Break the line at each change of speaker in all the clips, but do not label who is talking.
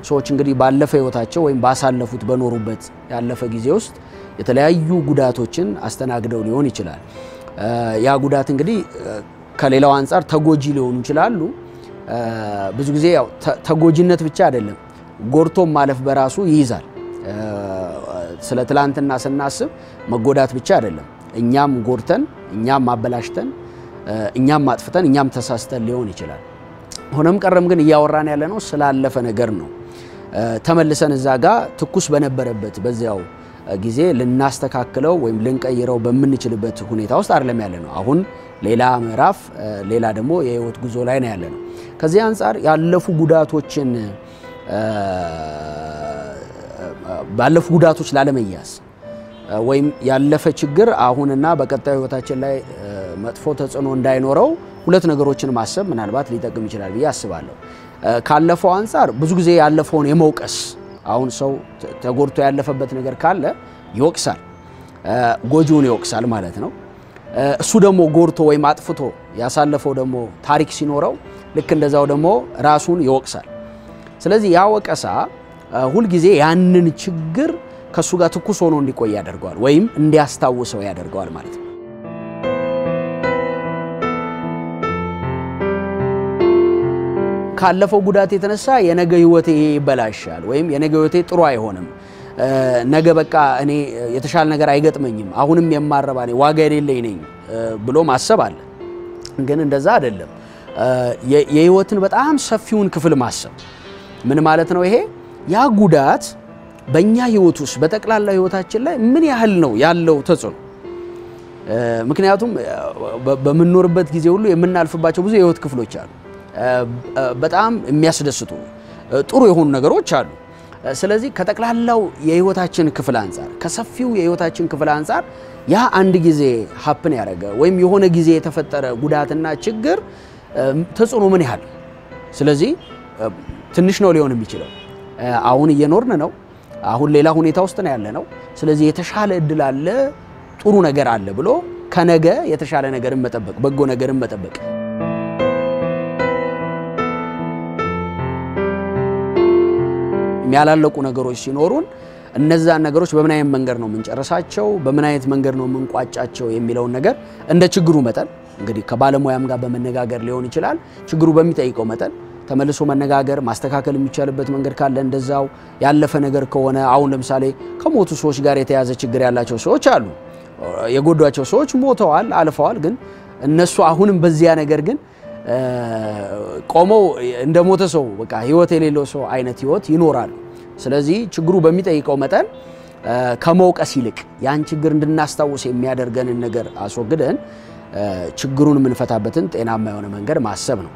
ሰዎች እንግዲህ ባለፈ ህይወታቸው ወይም ባሳለፉት በኖሩበት ያለፈ ጊዜ ውስጥ የተለያዩ ጉዳቶችን አስተናግደው ሊሆን ይችላል። ያ ጉዳት እንግዲህ ከሌላው አንጻር ተጎጂ ሊሆኑ ይችላሉ። ብዙ ጊዜ ያው ተጎጂነት ብቻ አይደለም፣ ጎድቶም ማለፍ በራሱ ይይዛል። ስለ ትላንትና ስናስብ መጎዳት ብቻ አይደለም፣ እኛም ጎድተን፣ እኛም አበላሽተን፣ እኛም አጥፍተን፣ እኛም ተሳስተን ሊሆን ይችላል። ሆነም ቀረም ግን እያወራን ያለ ነው ስላለፈ ነገር ነው። ተመልሰን እዛ ጋር ትኩስ በነበረበት በዚያው ጊዜ ልናስተካክለው ወይም ልንቀይረው በምንችልበት ሁኔታ ውስጥ አይደለም ያለ ነው። አሁን ሌላ ምዕራፍ፣ ሌላ ደግሞ የህይወት ጉዞ ላይ ነው ያለ ነው። ከዚህ አንጻር ያለፉ ጉዳቶችን ባለፉ ጉዳቶች ላለመያዝ ወይም ያለፈ ችግር አሁንና በቀጣዩ ህይወታችን ላይ መጥፎ ተጽዕኖ እንዳይኖረው ሁለት ነገሮችን ማሰብ ምናልባት ሊጠቅም ይችላል ብዬ አስባለሁ። ካለፈው አንጻር ብዙ ጊዜ ያለፈውን የመውቀስ አሁን ሰው ተጎድቶ ያለፈበት ነገር ካለ ይወቅሳል፣ ጎጂውን ይወቅሳል ማለት ነው። እሱ ደግሞ ጎድቶ ወይም አጥፍቶ ያሳለፈው ደግሞ ታሪክ ሲኖረው ልክ እንደዛው ደግሞ ራሱን ይወቅሳል። ስለዚህ ያ ወቀሳ ሁልጊዜ ያንን ችግር ከእሱ ጋር ትኩስ ሆኖ እንዲቆይ ያደርገዋል ወይም እንዲያስታውሰው ያደርገዋል ማለት ነው። ካለፈው ጉዳት የተነሳ የነገ ህይወቴ ይበላሻል ወይም የነገ ህይወቴ ጥሩ አይሆንም፣ ነገ በቃ እኔ የተሻለ ነገር አይገጥመኝም፣ አሁንም የማረባ ነኝ፣ ዋጋ የሌለኝ ነኝ ብሎ ማሰብ አለ። ግን እንደዛ አይደለም። የህይወትን በጣም ሰፊውን ክፍል ማሰብ ምን ማለት ነው? ይሄ ያ ጉዳት በእኛ ህይወት ውስጥ በጠቅላላ ህይወታችን ላይ ምን ያህል ነው ያለው ተጽዕኖ? ምክንያቱም በምንኖርበት ጊዜ ሁሉ የምናልፍባቸው ብዙ የህይወት ክፍሎች አሉ። በጣም የሚያስደስቱ ጥሩ የሆኑ ነገሮች አሉ። ስለዚህ ከጠቅላላው የህይወታችን ክፍል አንጻር ከሰፊው የህይወታችን ክፍል አንጻር ያ አንድ ጊዜ ሀፕን ያደረገ ወይም የሆነ ጊዜ የተፈጠረ ጉዳትና ችግር ተጽዕኖ ምን ያህል ስለዚህ ትንሽ ነው ሊሆን የሚችለው። አሁን እየኖርን ነው። አሁን ሌላ ሁኔታ ውስጥ ነው ያለ ነው። ስለዚህ የተሻለ እድል አለ፣ ጥሩ ነገር አለ ብሎ ከነገ የተሻለ ነገርን መጠበቅ፣ በጎ ነገርን መጠበቅ ያላለቁ ነገሮች ሲኖሩን እነዛን ነገሮች በምን አይነት መንገድ ነው የምንጨርሳቸው፣ በምን አይነት መንገድ ነው የምንቋጫቸው የሚለውን ነገር እንደ ችግሩ መጠን እንግዲህ ከባለሙያም ጋር በመነጋገር ሊሆን ይችላል። ችግሩ በሚጠይቀው መጠን ተመልሶ መነጋገር ማስተካከል የሚቻልበት መንገድ ካለ እንደዛው፣ ያለፈ ነገር ከሆነ አሁን ለምሳሌ ከሞቱ ሰዎች ጋር የተያዘ ችግር ያላቸው ሰዎች አሉ። የጎዷቸው ሰዎች ሞተዋል፣ አልፈዋል። ግን እነሱ አሁንም በዚያ ነገር ግን ቆመው እንደ ሞተ ሰው በቃ ህይወት የሌለው ሰው አይነት ህይወት ይኖራሉ። ስለዚህ ችግሩ በሚጠይቀው መጠን ከመውቀስ ይልቅ ያን ችግር እንድናስታውስ የሚያደርገንን ነገር አስወግደን ችግሩን የምንፈታበትን ጤናማ የሆነ መንገድ ማሰብ ነው።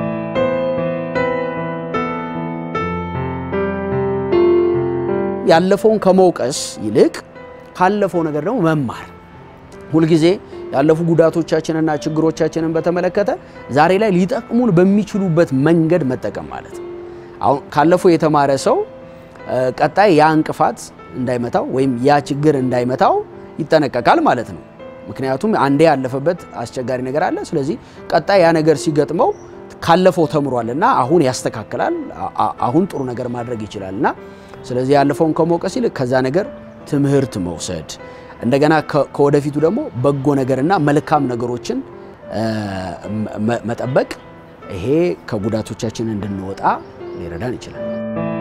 ያለፈውን ከመውቀስ ይልቅ ካለፈው ነገር ደግሞ መማር ሁልጊዜ ያለፉ ጉዳቶቻችንና ችግሮቻችንን በተመለከተ ዛሬ ላይ ሊጠቅሙን በሚችሉበት መንገድ መጠቀም ማለት ነው። አሁን ካለፈው የተማረ ሰው ቀጣይ ያ እንቅፋት እንዳይመታው ወይም ያ ችግር እንዳይመታው ይጠነቀቃል ማለት ነው። ምክንያቱም አንዴ ያለፈበት አስቸጋሪ ነገር አለ። ስለዚህ ቀጣይ ያ ነገር ሲገጥመው ካለፈው ተምሯል እና አሁን ያስተካክላል፣ አሁን ጥሩ ነገር ማድረግ ይችላል እና ስለዚህ ያለፈውን ከመውቀስ ይልቅ ከዛ ነገር ትምህርት መውሰድ እንደገና ከወደፊቱ ደግሞ በጎ ነገርና መልካም ነገሮችን መጠበቅ ይሄ ከጉዳቶቻችን እንድንወጣ ሊረዳን ይችላል።